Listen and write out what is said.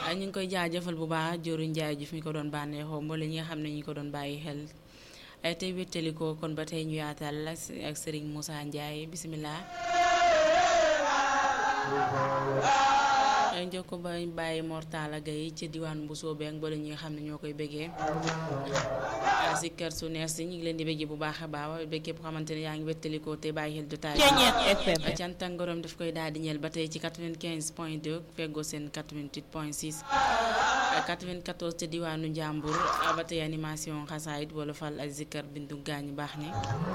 ñu ngi koy jaajëfal bu baax Diourou Ndiaye ji fi ñu ko doon bànneexoo mboole ñi nga xam ne ñu ko doon bàyyi xel tey wéttali ko kon ba tey ñu yaatal ak Serigne Moussa Ndiaye bisimilah. njokko ba bàyyi Mortala Gaye ci diwaan bu soobee ak mboole ñi nga xam ne ñoo koy bëggee si kër su nees si ñu ngi leen di bëggee bu baax a baax ba képp xamante ne yaa ngi wéttalikoo te bàyyi xel jotaay bi cant ak ngërëm daf koy daal di ñeel ba tey ci 95 point 2 feggoo seen 88 point 6 94 te diwaanu Njàmbur ba tey animation xasaayit wala fal ak zikkar bindu gaañu baax ni